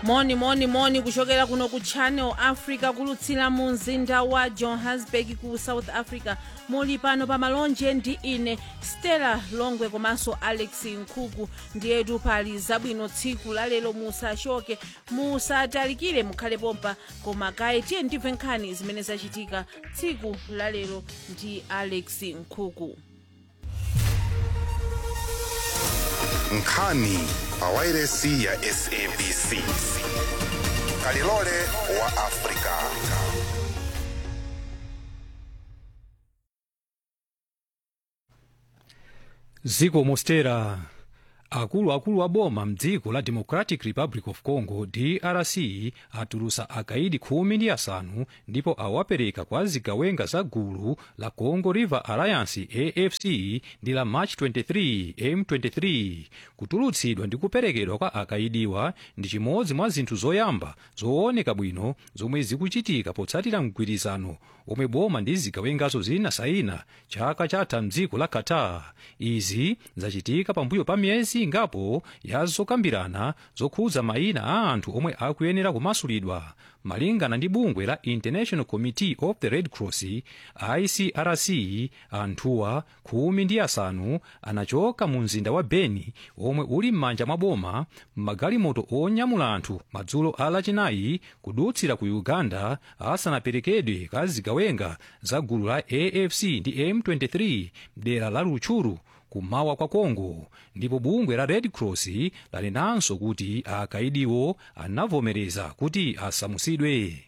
moni moni moni kuchokera kuno ku channel africa kulutsira mu mzinda wa johannesburg ku south africa muli pano pa malonje ndi ine stella longwe komanso alex nkhuku ndiyetu pali zabwino tsiku lalero musachoke musatalikire mukhale pompa koma kaye tiye ndimve nkhani zimene zachitika tsiku lalero ndi alex nkhuku nkhani pa wairesi ya sabc kalilole wa afrika ziko mostera akuluakulu a boma mdziko la democratic republic of congo drc atulusa akaidi khumi ndi asanu ndipo awapereka kwa zigawenga za gulu la congo river alliance afc ndi la march 23 m23 kutulutsidwa ndi kuperekedwa kwa akaidiwa ndi chimodzi mwa zinthu zoyamba zooneka bwino zomwe zikuchitika potsatira mgwirizano omwe boma ndi zigawengazo zinasayina chaka chatha mdziko la qatar izi zachitika pambuyo pa miyezi ingapo ya zokambirana zokhudza mayina a anthu omwe akuyenera kumasulidwa malingana ndi bungwe la international committee of the red cross icrc anthuwa khumi ndi asanu anachoka mu mzinda wa beni omwe uli m'manja mwa boma m'magalimoto onyamula anthu madzulo a lachinayi kudutsira ku uganda asanaperekedwe ka zigawenga za gulu la afc ndi m23 dera la rutshuru kummawa kwa congo ndipo bungwe la red cross lanenanso kuti akaidiwo anavomereza kuti asamusidwe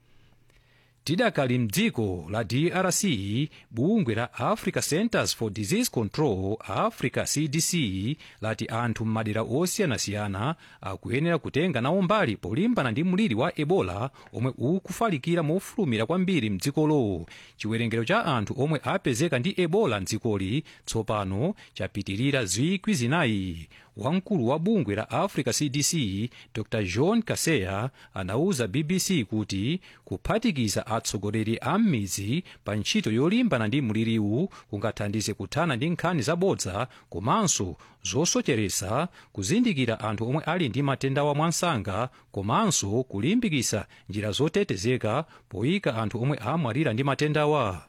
tidakali mdziko la drc bungwe la africa centers for disease control africa cdc lati anthu m'madera osiyanasiyana akuyenera kutenga nawo mbali polimbana ndi mliri wa ebola omwe ukufalikira mofulumira kwambiri mdzikolo chiwerengero cha anthu omwe apezeka ndi ebola mdzikoli tsopano chapitirira zikwi zinayi wamkulu wa bungwe la africa cdc dr john kaseya anauza bbc kuti kuphatikiza atsogoleri a m'midzi pa ntchito yolimbana ndi mliriwu kungathandize kuthana ndi nkhani zabodza komanso zosocheresa kuzindikira anthu omwe ali ndi matendawa mwansanga komanso kulimbikitsa njira zotetezeka poyika anthu omwe amwalira ndi matendawa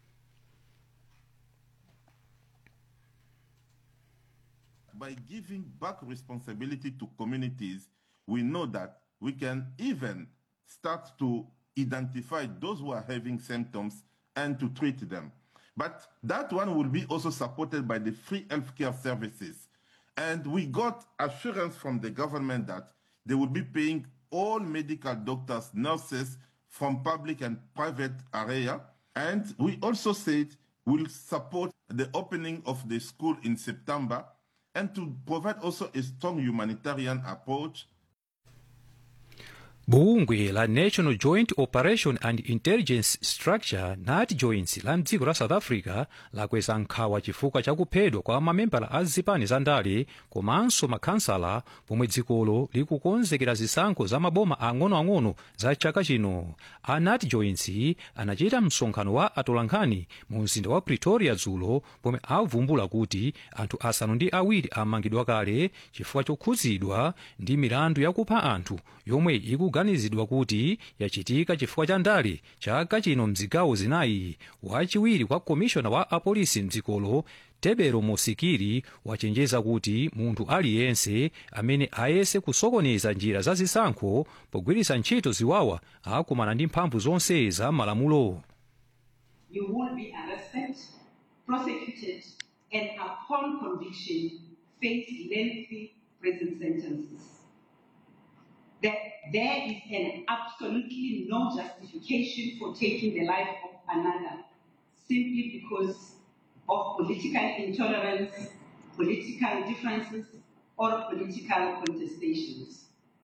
by giving back responsibility to communities, we know that we can even start to identify those who are having symptoms and to treat them. But that one will be also supported by the free healthcare services. And we got assurance from the government that they will be paying all medical doctors, nurses from public and private area. And we also said we'll support the opening of the school in September and to provide also a strong humanitarian approach bungwe la national joint operation and intelligence structure nat joints la mdziko la south africa lakweza nkhawa chifukwa chakuphedwa kwa mamembala a zipani za ndale komanso makhansala pomwe dzikolo likukonzekera zisankho za maboma ang'onoang'ono za chaka chino a nat joints anachita msonkhano wa atolankhani mu mzinda wa pretoria dzulo pomwe avumbula kuti anthu asanu ndi awiri amangidwa kale chifukwa chokhudzidwa ndi milandu yakupha anthu yomwe ikuganizidwa kuti yachitika chifukwa cha ndale chaka chino mzigawo zinayi wachiwiri kwa komishona wa apolisi mdzikolo tebero mosikiri wachenjeza kuti munthu aliyense amene ayese kusokoneza njira za zisankho pogwiritsa ntchito ziwawa akumana ndi mphamvu zonse za malamulo you will be arrested, prosecuted, and upon conviction, face lengthy prison sentences. That there is an absolutely no justification for taking the life of another simply because of political intolerance, political differences, or political contestations.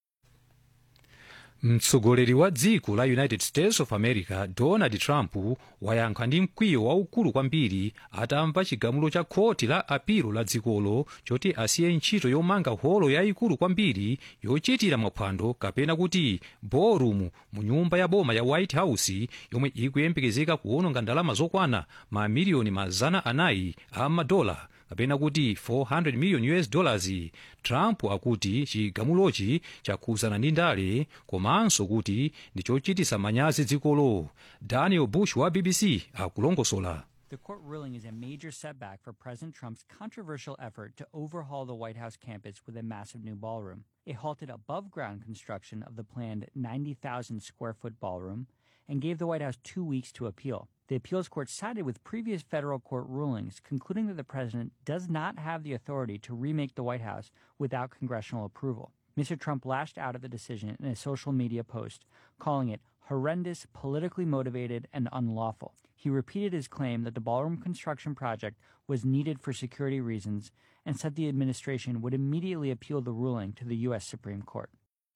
mtsogoleri wa dziko la united states of america donald trump wayankha ndi mkwiyo waukulu kwambiri atamva chigamulo cha khoti la apilo la dzikolo choti asiye ntchito yomanga holo yayikulu kwambiri yochitira maphwando kapena kuti ballroom mu nyumba ya boma ya white house yomwe ikuyembekezeka kuwononga ndalama zokwana mamiliyoni mazana anayi a madola kapena kuti 400 million us dollars trump akuti chigamulochi chakhuzana ndi ndale komanso kuti ndi chochitisa manyazi dzikolo daniel bush wa bbc akulongosola The court ruling is a major setback for President Trump's controversial effort to overhaul the White House campus with a massive new ballroom. It halted above ground construction of the planned 90,000 square foot ballroom and gave the White House two weeks to appeal. The appeals court sided with previous federal court rulings, concluding that the president does not have the authority to remake the White House without congressional approval. Mr. Trump lashed out at the decision in a social media post, calling it horrendous, politically motivated, and unlawful. He repeated his claim that the ballroom construction project was needed for security reasons and said the administration would immediately appeal the ruling to the U.S. Supreme Court.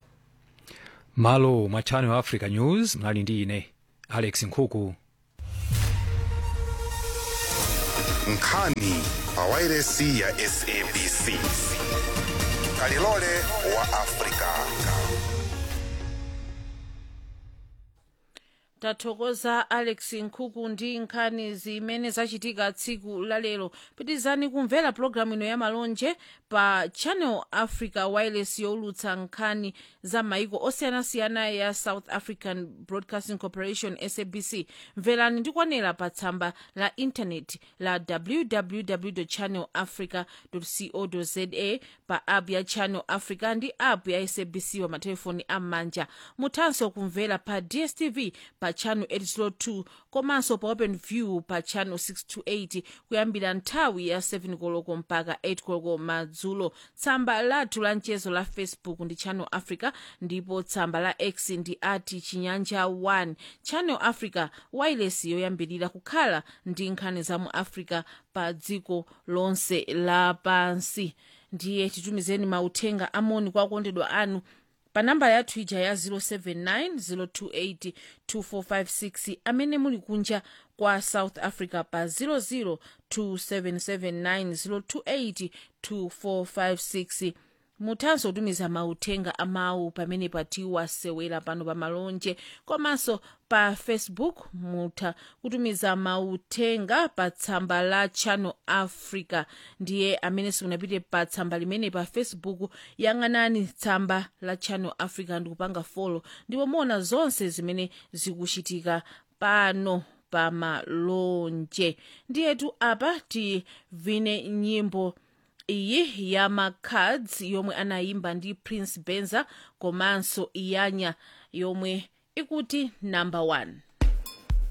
malo mwa channel africa news mnali ndi ine alex nkhuku nkhani pa wairesi ya sabc kalilole wa afrika tathokoza alex nkhuku ndi nkhani zimene zachitika tsiku lalero pitizani kumvera pologalamu ino ya malonje pa channel africa wireless yowulutsa nkhani za maiko osiyanasiyana ya south african broadcasting corporation sabc mverani ndikwanera pa tsamba la intaneti la www channel africa co za pa app ya channel africa ndi app ya sabc pa matelefoni am'manja muthanso kumvera pa dstv pa channel 802 komanso pa open view pa channel 628 kuyambira nthawi ya 7 koloko mpaka 8 koloko madzulo tsamba lathu la mchezo la facebook ndi channel africa ndipo tsamba la x ndi ati chinyanja 1 channel africa wireless yoyambirira kukhala ndi nkhani za mu africa pa dziko lonse lapansi ndiye titumizeni mauthenga amoni kwa akondedwa anu pa namba yathu ija ya 079 028 2456 amene muli kunja kwa south africa pa 00 2779 028 2456 muthanso kutumiza mauthenga amawu pamene patiwasewera pano pa malonje komanso pa facebook mutha kutumiza mauthenga pa tsamba la channel africa ndiye amene simunapite pa tsamba limene pa facebook yang'anani tsamba la channel africa ndikupanga folo ndipo muona zonse zimene zikuchitika pano pa malonje ndiyetu apa tivine nyimbo iyi ya macards yomwe anayimba ndi prince benza komanso iyanya yomwe ikuti number one